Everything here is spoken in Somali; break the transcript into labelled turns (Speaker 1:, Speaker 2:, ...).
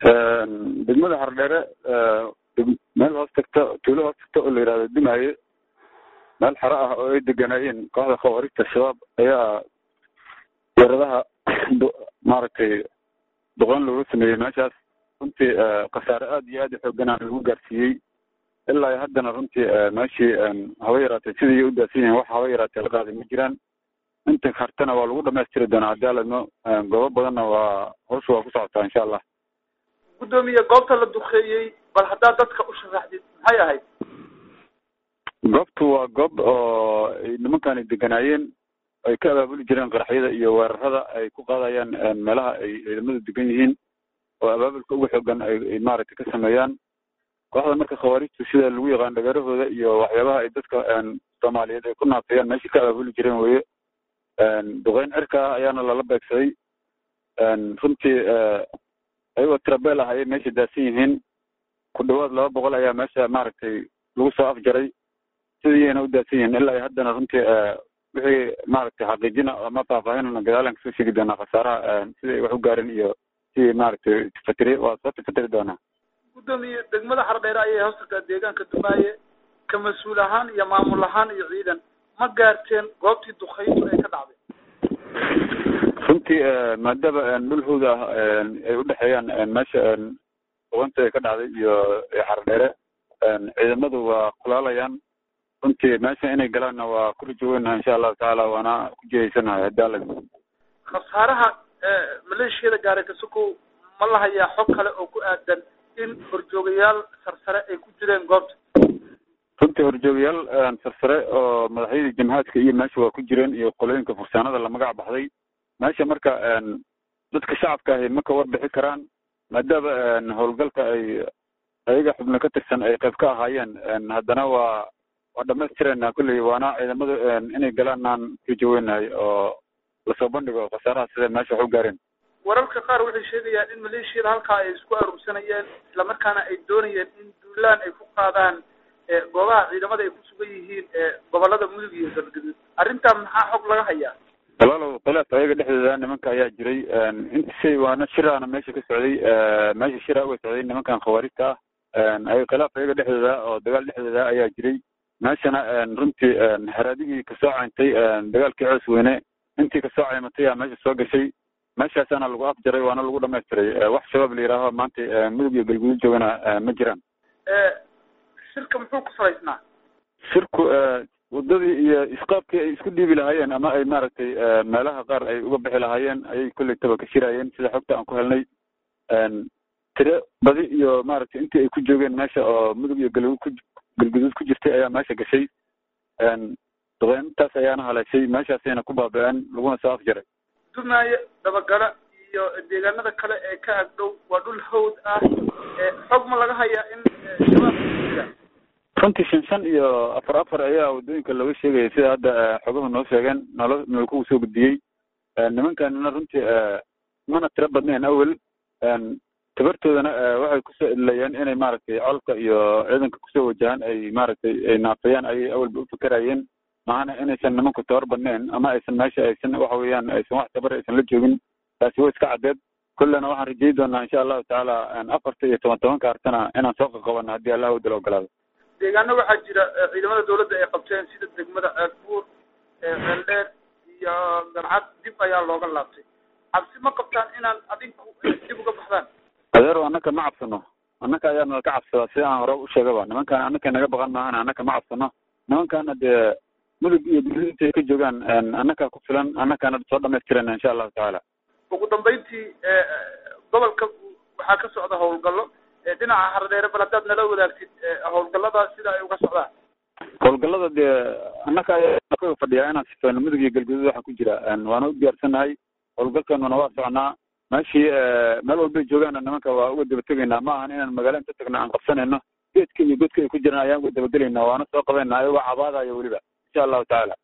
Speaker 1: degmada hardheere meel hoos tagta tuulo hoos tagta oo la yihahdo dumaaye meel xero ah oo ay deganaayeen kooxda khawaarijta shabaab ayaa weeradaha maaragtay duqeyn looga sameeyey meeshaas runtii khasaare aada iyo aad u xooganaa lagu gaarsiiyey ilaa haddana runtii meeshii haba yaraatee sidii u daadsan yihiin wax haba yaraatee la qaaday ma jiraan inta hartana waa lagu dhamaystiri doonaa haddii aladno goobo badanna waa hawsha waa ku socotaa insha allah
Speaker 2: guddoomiye goobta la duqeeyey bal haddaad dadka u sharaxdid maxay ahayd
Speaker 1: goobtu waa goob oo ay nimankani deganaayeen ay ka abaabuli jireen qaraxyada iyo weerarada ay ku qaadayaan meelaha ay ciidamadu degan yihiin oo abaabulka ugu xoogan ay maaragtay ka sameeyaan kooxda marka khawaarijtu sida lagu yaqaan dhagarahooda iyo waxyaabaha ay dadka soomaaliyeed ay ku naafiyaan meeshii ka abaabuli jireen weye duqeyn cirka ah ayaana lala beegsaday runtii ayagoo tirabeel ah ayay meesha daadsan yihiin ku dhawaad laba boqol ayaa meesha maaragtay lagu soo afjaray sidiiyayna u daadsan yihiin ilaa iyo haddana runtii wixii maaragtay xaqiijina ama faahfaahinana gadaalan kasoo sheegi doonaa khasaaraha sida ay wax u gaareen iyo sidii maaragtay tifatiri waa soo tifatiri doonaa
Speaker 2: guddoomiye degmada xardheere ayay hoostagtaa deegaanka dumaaye ka mas-uul ahaan iyo maamul ahaan iyo ciidan ma gaarteen goobtii dukayntu ay ka dhacday
Speaker 1: runtii maadaama dhul hawd ah ay udhexeeyaan meesha duqeynta ay ka dhacday iyo xardheere ciidamadu waa kulaalayaan runtii meesha inay galaanna waa ku rajo weynaha insha allahu tacaala waana ku jihaysanahay haddii alla
Speaker 2: khasaaraha maleeshiyada gaaray kasukow ma la hayaa xog kale oo ku aadan in horjoogayaal sarsare ay ku jireen goobta
Speaker 1: runtii horjoogayaal sarsare oo madaxyadii jamhaadka iyo meesha waa ku jireen iyo qolooyinka fursaanada la magac baxday meesha marka dadka shacabka ahi ma ka warbixi karaan maadaama howlgalka ay ayaga xubno ka tirsan ay qayb ka ahaayeen haddana waa waa dhamaystireenaa kulley waana ciidamadu inay galaan aan rajo weynahay oo lasoo bandhigo khasaaraha sida meesha wax u gaareen
Speaker 2: wararka qaar waxay sheegayaan in maleeshiyada halkaa ay isku aruursanayeen islamarkaana ay doonayeen in duulaan ay ku qaadaan goobaha ciidamada ay ku sugan yihiin gobolada mudug iyo galgaduud arrintaa maxaa xog laga hayaa
Speaker 1: walaalow khilaaf ayaga dhexdooda nimanka ayaa jiray intisay waana shiraana meesha ka socday meesha shira uga socday nimankan khawaarijta ah ay khilaaf ayaga dhexdooda oo dagaal dhexdooda ayaa jiray meeshana runtii haraadigii kasoo cayntay dagaalkii coos weyne intii kasoo caymatay aa meesha soo gashay meeshaasaana lagu afjaray waana lagu dhamaystiray wax shabaab la yihaaho maanta mudug iyo galguduud joogana ma jiraan
Speaker 2: shirka muxuu ku salaysnaa
Speaker 1: shirku wadadii iyo isqaabkii ay isku dhiibi lahaayeen ama ay maaragtay meelaha qaar ay uga bixi lahaayeen ayay kollaytaba ka shiraayeen sida xogta aan ku helnay tire badi iyo maaragtay intii ay ku joogeen meesha oo mudug iyo galguud ku galguduud ku jirtay ayaa meesha gashay duqeyntaas ayaana haleeshay meeshaasayna ku baaba-een laguna soo afjaray
Speaker 2: dumaaye dabagala iyo deegaanada kale ee ka agdhow waa dhul hawd ah xog ma laga hayaa in shabaab jira
Speaker 1: runtii shan shan iyo afar afar ayaa waddooyinka looga sheegaya sida hadda xoguhu noo sheegeen nolo nolkugu soo gudbiyey nimankanina runtii mana tiro badnayn awel tabartoodana waxay kusoo idlayeen inay maaragtay colka iyo ciidanka kusoo wajahaan ay maaragtay ay naafayaan ayay awalba ufikeraayeen maahana inaysan nimanku tabar badnayn ama aysan meesha aysan waxa weeyaan aysan wax tabar aysan la joogin taasi way iska caddeed kullena waxaan rajeyi doonaa insha allahu tacaala afarta iyo toban tobanka artana inaan soo qaqabano haddii allah wadala ogolaado
Speaker 2: deegaano waxaa jira ciidamada dawladda ay qabteen sida degmada ceelbuur ceeldheer iyo garcad dib ayaa looga laabtay cabsi ma qabtaan inaan adinku dib uga baxdaan
Speaker 1: adeero annaka ma cabsano annaka ayaa nala ka cabsadaa sida aan hore u sheegaba nimankaan annaka naga baqan maahan annaka ma cabsano nimankaana dee mudug iyo guduudinta ay ka joogaan annakaa ku filan annakaana soo dhamaystirana insha allahu tacaala
Speaker 2: ugu dambeyntii gobolka waxaa ka socda howlgallo dhinaca hardheere bal haddaad nala wadaagtid howlgallada sida ay uga socdaan
Speaker 1: howlgallada dee annaka ayaa ka fadhiyaa inaan sifeyno mudug iyo galguduud waxaa ku jira waana u diyaarsannahay howlgalkanuna waa socnaa meeshii meel walbay joogaana nimanka waa uga daba tegaynaa ma ahan inaan magaalo inta tagno aan qabsanayno geedka iyo godka ay ku jiraan ayaan uga dabagelaynaa waana soo qabaynaa ayagoo cabaadayo weliba insha allahu tacaala